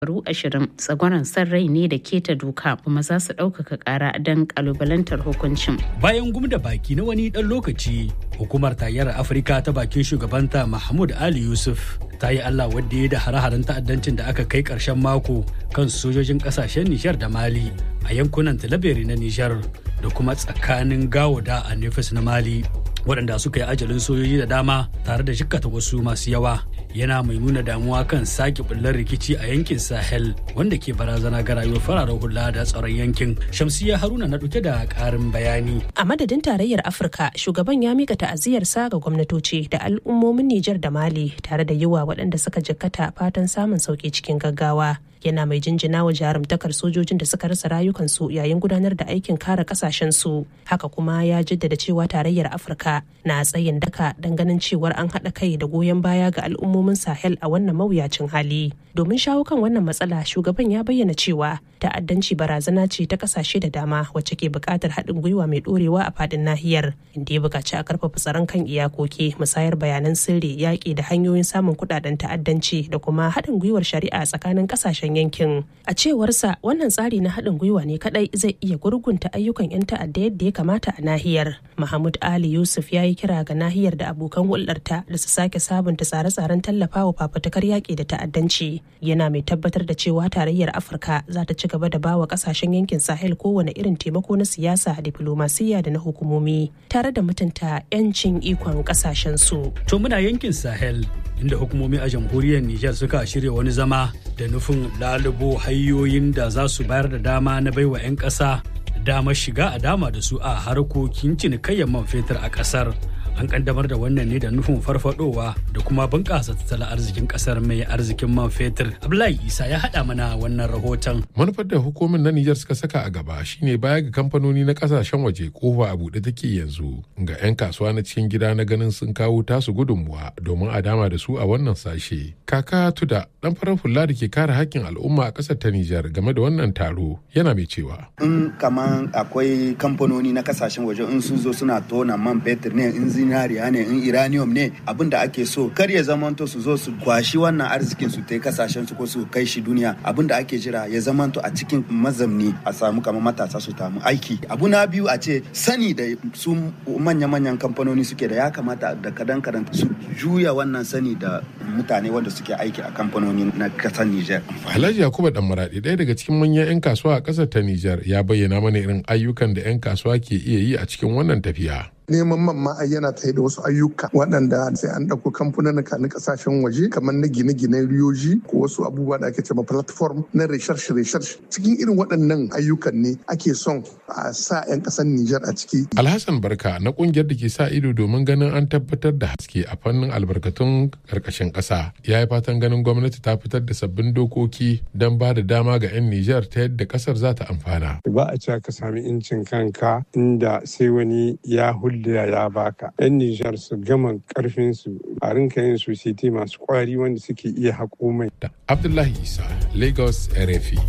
shekaru ashirin tsagwaron san rai ne da keta doka kuma za su ɗaukaka ƙara don ƙalubalantar hukuncin. Bayan gum da baki na wani ɗan lokaci, hukumar tarayyar Afirka ta bakin shugabanta Mahmud Ali Yusuf ta yi Allah wadda ya da hare-haren ta'addancin da aka kai ƙarshen mako kan sojojin ƙasashen Nijar da Mali a yankunan Talabere na Nijar da kuma tsakanin Gawoda a Nefis na Mali. waɗanda suka yi ajalin sojoji da dama tare da jikkata wasu masu yawa yana mai nuna damuwa kan sake bullar rikici a yankin sahel wanda ke barazana ga rayuwar fararen hula da tsaron yankin shamsiya haruna na ɗauke da ƙarin bayani a madadin tarayyar afirka shugaban ya mika ta'aziyarsa ga gwamnatoci da al'ummomin nijar da mali tare da yiwa waɗanda suka jikkata fatan samun sauki cikin gaggawa yana mai jinjina wa jarumtakar sojojin da suka rasa rayukansu yayin gudanar da aikin kare kasashensu haka kuma ya jaddada cewa tarayyar afirka na tsayin daka don ganin cewar an haɗa kai da goyon baya ga al'ummomin sahel a wannan mawuyacin hali domin shawo kan wannan matsala shugaban ya bayyana cewa ta'addanci barazana ce ta kasashe da dama wacce ke buƙatar haɗin gwiwa mai ɗorewa a faɗin nahiyar inda ya buƙaci a ƙarfafa tsaron kan iyakoki musayar bayanan sirri yaƙi da hanyoyin samun kuɗaɗen ta'addanci da kuma haɗin gwiwar shari'a tsakanin ƙasashen yankin a cewarsa wannan tsari na haɗin gwiwa ne kaɗai zai iya gurgunta ayyukan 'yan ta'adda yadda ya kamata a nahiyar mahmud ali yusuf ya yi kira ga nahiyar da abokan hulɗarta da su sake sabunta tsare-tsaren tallafawa fafutukar yaƙi da ta'addanci yana mai tabbatar da cewa tarayyar afirka za ta ci gaba da bawa ƙasashen yankin sahel kowane irin taimako na siyasa diflomasiyya da na hukumomi tare da mutunta 'yancin ikon ƙasashen su to muna yankin sahel inda hukumomi a jamhuriyar Nijar suka shirya wani zama da nufin lalubo hanyoyin da za su bayar da dama na baiwa 'yan ƙasa damar shiga a dama da su a harkokin cinikayyar man fetur a ƙasar. An kaddamar da wannan ne da nufin farfadowa da kuma bunƙasa tattalin arzikin ƙasar mai arzikin man fetur. Abdullahi Isa ya haɗa mana wannan rahoton. Manufar da hukumin na Nijar suka saka a gaba shine baya ga kamfanoni na ƙasashen waje kofa a buɗe take yanzu ga 'yan kasuwa na cikin gida na ganin sun kawo tasu gudunmuwa domin a dama da su a wannan sashe. Kaka Tuda dan farar hula da ke kare hakkin al'umma a ƙasar ta Nijar game da wannan taro yana mai cewa. In kaman akwai kamfanoni na kasashen waje in sun zo suna tona man fetur ne in zinariya ne in iranium ne abin da ake so kar ya zamanto su zo su kwashi wannan arzikin su ta kasashen su ko su kai shi duniya abin da ake jira ya zamanto a cikin mazamni a samu kamar matasa su tamu aiki abu na biyu a ce sani da su manya-manyan kamfanoni suke da ya kamata da kadan kadan su juya wannan sani da mutane wanda suke aiki a kamfanoni na kasar Nijar. Alhaji Yakubu Dan Maradi ɗaya daga cikin manyan 'yan kasuwa a ƙasar ta Nijar ya bayyana mana irin ayyukan da 'yan kasuwa ke iya yi a cikin wannan tafiya. neman man ma yana tsaye da wasu ayyuka waɗanda sai an ɗauko kamfanin na ƙasashen waje kamar na gine-ginen riyoji ko wasu abubuwa da ake cewa platform na research research cikin irin waɗannan ayyukan ne ake son a sa 'yan ƙasar Nijar a ciki. Alhassan Barka na ƙungiyar da ke sa ido domin ganin an tabbatar da haske a fannin albarkatun ƙarƙashin ƙasa ya yi fatan ganin gwamnati ta fitar da sabbin dokoki don ba da dama ga 'yan Nijar ta yadda ƙasar za ta amfana. Ba a cewa ka sami incin kanka inda sai wani ya hulɗa da ya baka yan nijar su gama karfin su a rinka yin society masu kwari wanda suke iya haƙo mai abdullahi isa lagos rfi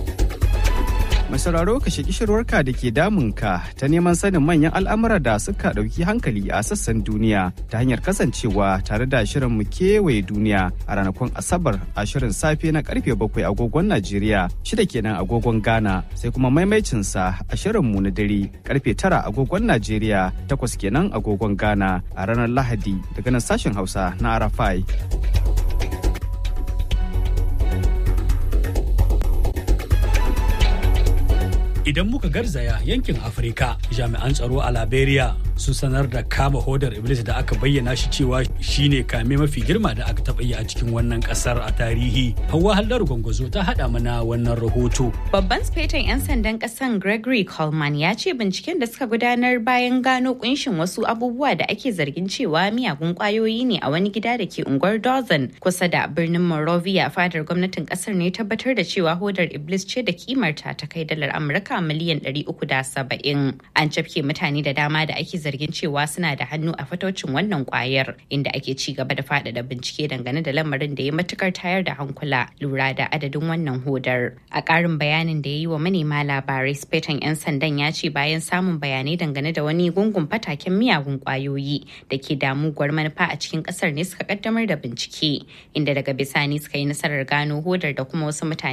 Mai sauraro ka shaki shirwarka da ke damunka ta neman sanin manyan al'amura da suka ɗauki hankali a sassan duniya ta hanyar kasancewa tare da shirin mu kewaye duniya a ranakun Asabar a shirin safe na karfe bakwai agogon Najeriya shida kenan agogon Ghana sai kuma maimaicinsa a shirin mu na dare karfe tara agogon Najeriya takwas kenan agogon Ghana a ranar Lahadi daga nan sashen Hausa na Arafai. Idan muka garzaya yankin Afirka, jami'an tsaro a Liberia sun sanar da kama hodar Iblis da aka bayyana shi cewa shine kame mafi girma da aka taɓa yi a cikin wannan ƙasar a tarihi. Hauwa Hallar Gwangwazo ta haɗa mana wannan rahoto. Babban sufetan 'yan sandan ƙasan Gregory Coleman ya ce binciken da suka gudanar bayan gano kunshin wasu abubuwa da ake zargin cewa miyagun ƙwayoyi ne a wani gida da ke unguwar Dawson kusa da birnin Monrovia fadar gwamnatin ƙasar ne tabbatar da cewa hodar Iblis ce da kimarta ta kai dalar Amurka miliyan 370. An cafke mutane da dama da ake zargin cewa suna da hannu a fatocin wannan kwayar inda ake ci gaba da faɗaɗa bincike dangane da lamarin da ya matukar tayar da hankula lura da adadin wannan hodar. A ƙarin bayanin da ya yi wa manema labarai spetan 'yan sandan ya ce bayan samun bayanai dangane da wani gungun fataken miyagun kwayoyi da ke damuwar manufa a cikin ƙasar ne suka kaddamar da bincike inda daga bisani suka yi nasarar gano hodar da kuma wasu mutane